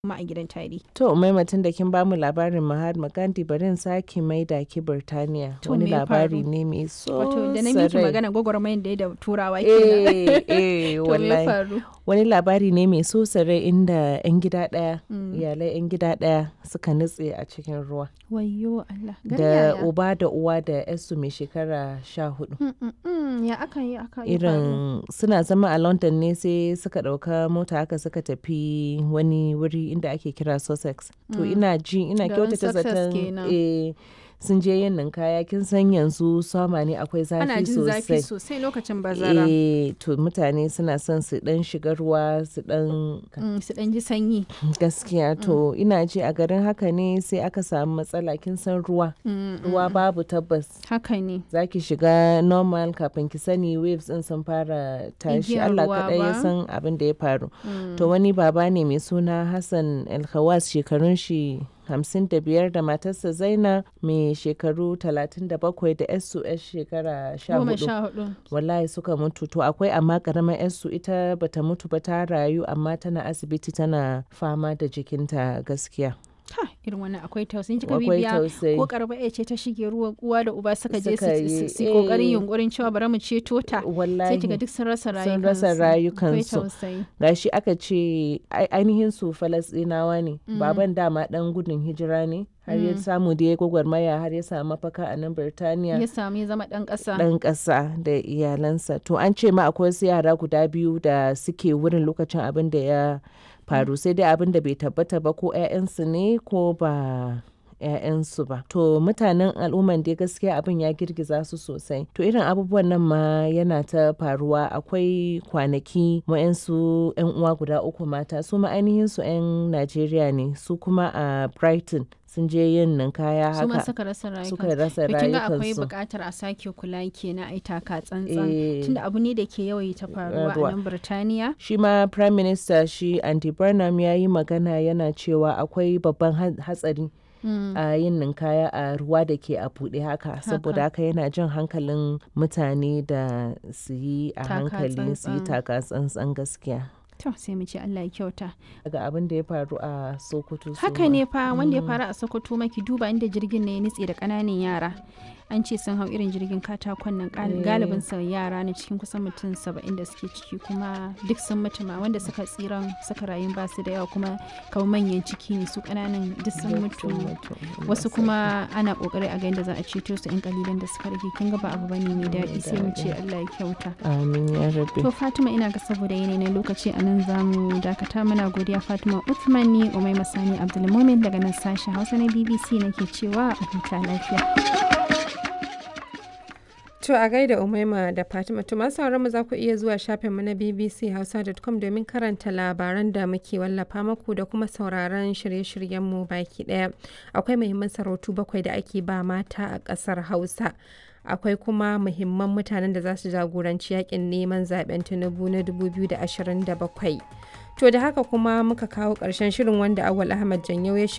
kuma a gidan tarihi. To maimatin da kin bamu labarin Mahatma Gandhi bari in sake maida ki Birtaniya. To, Wani me ya labari faru? ne mai so Wato da na miki sarai. magana gwagwarmayar da ya da turawa kenan. Eh, eh, To me ya wallahi. faru? Wani labari ne mai so sarai inda 'yan gida ɗaya, Mm. iyalai 'yan gida ɗaya suka nutse a cikin ruwa. Wayyo Allah. Gari Da yaya? uba da uwa da 'yarsu mai shekara sha hudu. Mm, mm, mm, Ya aka yi aka yi faru? irin suna zama a london ne sai suka ɗauka mota haka suka tafi wani wuri inda ake kira sussex to ina ji ina Garin kyautata Sussex zaton kenan. eh, sun je yin ninkaya kin san yanzu sama ne akwai Ana zafi jin zafi sosai sosai lokacin bazara. eh to mutane suna son su dan shiga ruwa su dan Mm, Su ɗan ji sanyi. gaskiya to ina ji a garin haka ne sai aka samu matsala kin san ruwa Mm, ruwa babu tabbas Haka ne. za ki shiga normal kafin ki sani waves din sun fara tashi Igiyar Allah ruwa kaɗai ya ba. san abin da ya faru Mm. to wani baba ne mai suna Hassan Alkhawas shekarun shi hamsin da biyar da matarsa Zaina mai shekaru talatin da bakwai da yarsu yar shekara sha Goma hudu sha hudu. wallahi suka mutu to akwai amma karamar yarsu ita bata mutu ba ta rayu amma tana asibiti tana fama da jikinta gaskiya Ha, irin wannan akwai tausayi kika akwai bibiya tausayi ko karba ya ce ta shige ruwa uwa da uba suka je Suka su- yi, su su yi kokarin eh. yunkurin cewa bari mu ceto ta sai wallahi kiga duk sun rasa rayukansu Sun rasa akwai rayukansu. tausayi gashi aka ce ai- ainihin su falasɗinawa ne baban dama dan gudun hijira ne har ya samu da ya gwagwarmaya har ya samu mafaka a nan birtaniya ya samu ya zama dan kasa dan ƙasa da iyalansa to an ce ma akwai wasu yara guda biyu da suke wurin lokacin abin da ya faru sai dai abin da bai tabbata ba ko 'ya'yansu ne ko ba 'ya'yansu ba to mutanen al'umman dai gaskiya abin ya girgiza su sosai to irin abubuwan nan ma yana ta faruwa akwai kwanaki wa'yansu 'yan uwa guda uku mata su ma ainihin su 'yan najeriya ne su kuma a brighton sun je yin ninkaya su ma haka suka rasa rayukansu suka rasa To kin ga akwai rayukansu buƙatar a sake kula kenan ai taka tsantsan Eh. tunda abu ne da ke yawaita faruwa a Faruwa. nan Birtaniya shi ma prime minister shi andy burnham ya yi magana yana cewa akwai babban ha- hatsari Mm. a yin ninkaya a ruwa da ke a buɗe haka saboda haka yana jan hankalin mutane da su yi a Taka hankali su yi tsantsan. taka tsantsan gaskiya to sai mu ce Allah ya kyauta daga abin da ya faru a sokoto su haka ma. ne fa wanda ya faru a Sokoto maki duba inda jirgin ne ya nutse da ƙananan yara an ce sun hau irin jirgin katakon nan gal- Eh. galibin sa yara ne cikin kusan mutum saba'in da suke ciki kuma duk sun mutu ma wanda suka tsiran suka rayu ba su da yawa kuma kamar manyan ciki ne su ƙananan duk sun Duk mutu sun mutu. wasu kuma ana kokari a ga yadda za a ceto su yan kalilan da suka rage kin ga ba abu bane mai daɗi sai mu ce Allah ya kyauta amin ya rabe to Fatima ina ga saboda yanayi na lokaci a nan za mu dakata muna godiya Fatima Uthman ni Umai Masani Abdulmumin daga nan sashen Hausa na BBC nake cewa a huta lafiya To a gaida Umaima da Fatima to masu sauran mu za ku iya zuwa shafinmu na bbchausa.com domin karanta labaran da muke wallafa maku da kuma sauraron shirye-shiryenmu baki daya. Akwai muhimman sarautu bakwai da ake ba mata a ƙasar Hausa. Akwai kuma muhimman mutanen da za su jagoranci yakin neman zaben Tinubu na 2027. To da haka kuma muka kawo ƙarshen shirin wanda Awal Ahmad Janyau ya